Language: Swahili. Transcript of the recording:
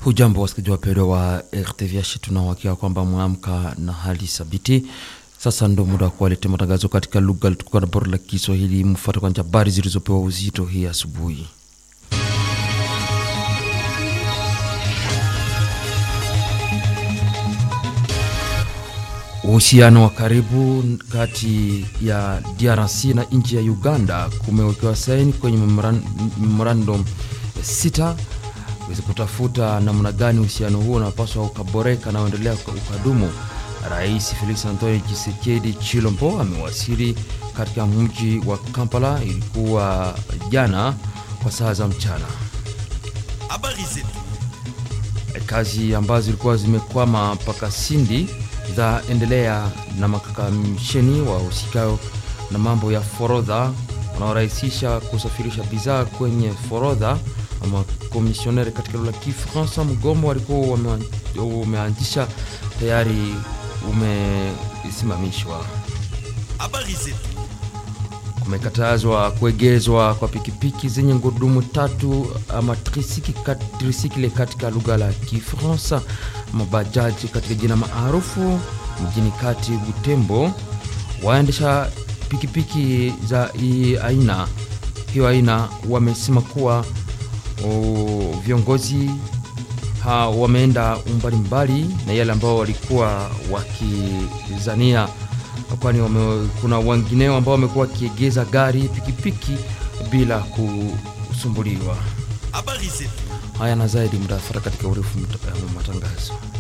Hujambo wasikilizaji wapendwa wa RTVH, tunawahakika kwamba mwamka na hali thabiti. Sasa ndo muda wa kuwaletea matangazo katika lugha tukuka na bora la Kiswahili. Mfuata kwanza habari zilizopewa uzito hii asubuhi. Uhusiano wa karibu kati ya DRC na nchi ya Uganda kumewekewa saini kwenye memorandum sita wezi kutafuta namna gani uhusiano huo unapaswa ukaboreka na uendelea ukadumu. Rais Felix Antoine Tshisekedi Chilombo amewasili katika mji wa Kampala, ilikuwa jana kwa saa za mchana. Habari zetu. Kazi ambazo zilikuwa zimekwama mpaka Sindi za endelea na makakamisheni wa usikao na mambo ya forodha wanaorahisisha kusafirisha bidhaa kwenye forodha ama komisioneri katika lugha ya Kifaransa. Mgomo walikuwa umeanzisha tayari umesimamishwa. Habari zetu. Kumekatazwa kuegezwa kwa pikipiki zenye ngurudumu tatu ama trisikile katika lugha la Kifaransa, mabajaji katika jina maarufu mjini kati Butembo. Waendesha pikipiki za hii aina hiyo aina wamesema kuwa o, viongozi ha, wameenda umbali mbali na yale ambao walikuwa wakizania, kwani kuna wengineo ambao wamekuwa wakiegeza gari pikipiki bila kusumbuliwa. Habari zetu. Haya na zaidi mtafuata katika urefu matangazo.